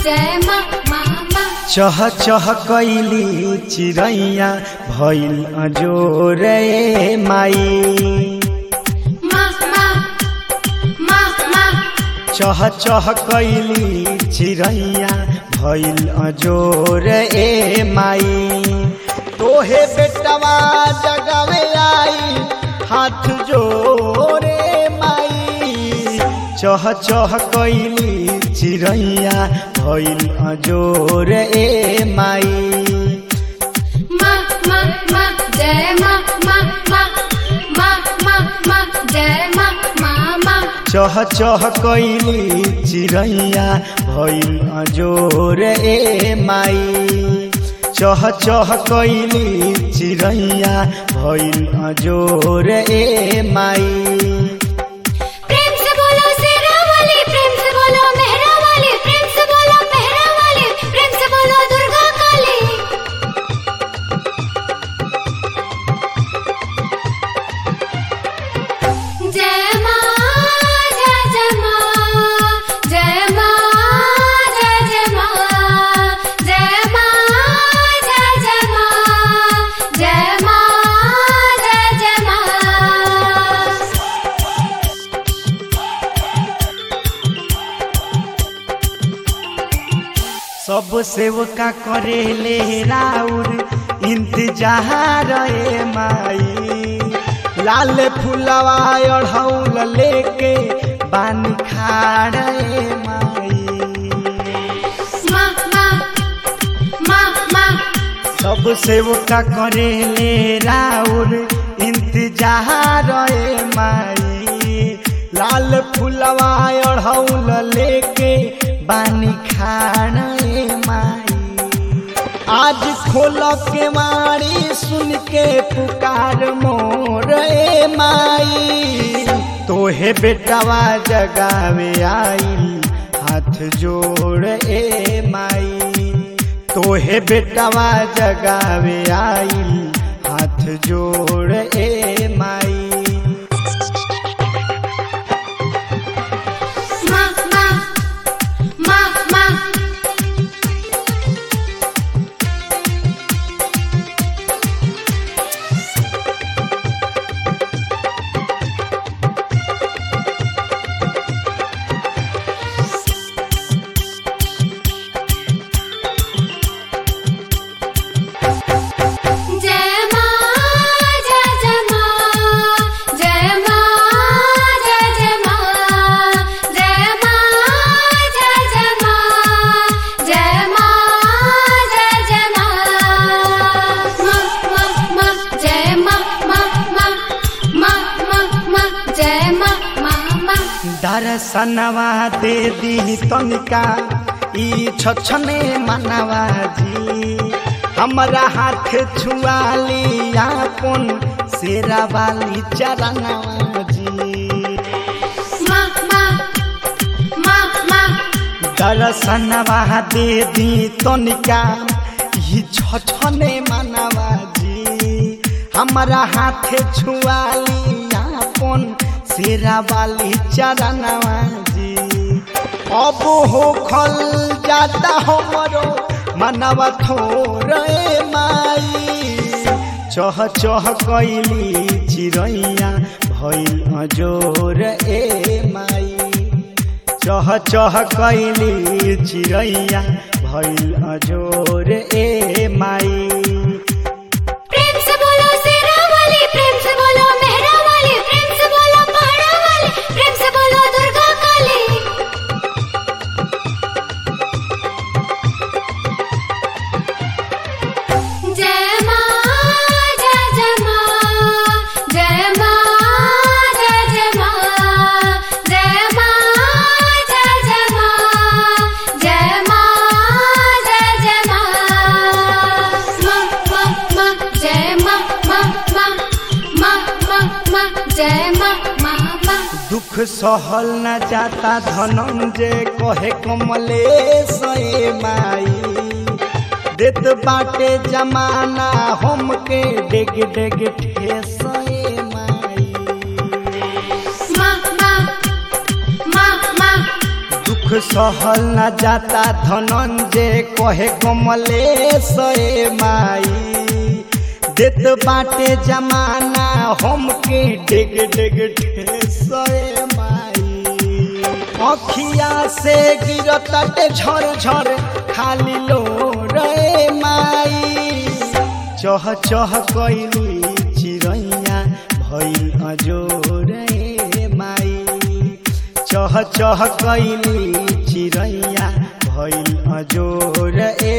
जय माँ माँ माँ चह चह कैली चिड़ैया भइल अजोर ए माई माँ माँ माँ माँ चह चह कैली चिड़ैया भइल अजोर ए माई तोहे बेटवा जगावे आई हाथ जोरे माई चह चह कैली चिड़ैया भइल अजोर ए माई माँ माँ माँ जय माँ माँ माँ माँ माँ माँ जय माँ माँ माँ चह चह कैली चिड़ैया भइल अजोर ए माई चह चह कैली चिड़ैया भइल अजोर ए माई प्रेम से बोलो शेरा वाली प्रेम से बोलो मेहरा वाली प्रेम से बोलो मेहरा वाली प्रेम से बोलो दुर्गा काली जय माँ जय जय माँ जय माँ जय जय माँ जय माँ जय जय माँ जय माँ जय जय माँ सब सेवका करेले राउर इंतजार ए माई लाल फुलवा अढ़ौल लेके बानी खाड़ ए माई माँ माँ माँ माँ सब सेवका करेले राउर इंतजार ए माई लाल फुलवा अढ़ौल लेके बानी खान ए माई आज खोल के मारी सुन के पुकार मोर ए माई तोहे बेटवा जगावे आई हाथ जोड़ ए माई तोहे बेटवा जगावे आई हाथ जोड़ ए माई माँ माँ माँ माँ जय माँ जय जय माँ जय माँ जय जय माँ जय माँ जय जय माँ जय माँ जय जय माँ माँ माँ माँ जय माँ माँ माँ माँ माँ माँ जय माँ माँ माँ दर्शनवा दे दी तनिका ई छछने मनवा जी हमरा हाथ छुआली आपन शेरा वाली चरणवा जी माँ माँ माँ माँ दर्शनवा दे दी तनिका ई छछने मनवा जी हमरा हाथ छुआली आपन शेरा वाली चरणवा जी अब हो खल जाता हमरो मनवा थोरे माई चह चह कैली चिड़ैया भइल अजोर ए माई चह चह कैली चिड़ैया भइल अजोर ए माई प्रेम से बोलो शेरा वाली प्रेम से बोलो मेहरा वाली प्रेम से बोलो पहाड़ा वाली प्रेम से बोलो दुर्गा काली जय माँ जय जय माँ जय माँ जय जय माँ जय माँ जय जय माँ जय माँ जय जय माँ माँ माँ माँ जय माँ माँ माँ माँ माँ माँ जय माँ माँ माँ दुख सहल न जाता धनंजय कहे कमले सए माई देत बाटे जमाना हमके डेग डेग ठेसए माई माँ माँ माँ माँ दुख सहल न जाता धनंजय कहे कमलेश ए माई देत बाटे जमाना हमके डेग डेग ठेस ए माई अखिया से गिरताटे झर झर खाली लो रे माई चह चह कैली चिड़ैया भइल अजोर ए माई चह चह कैली चिड़ैया भइल अजोर ए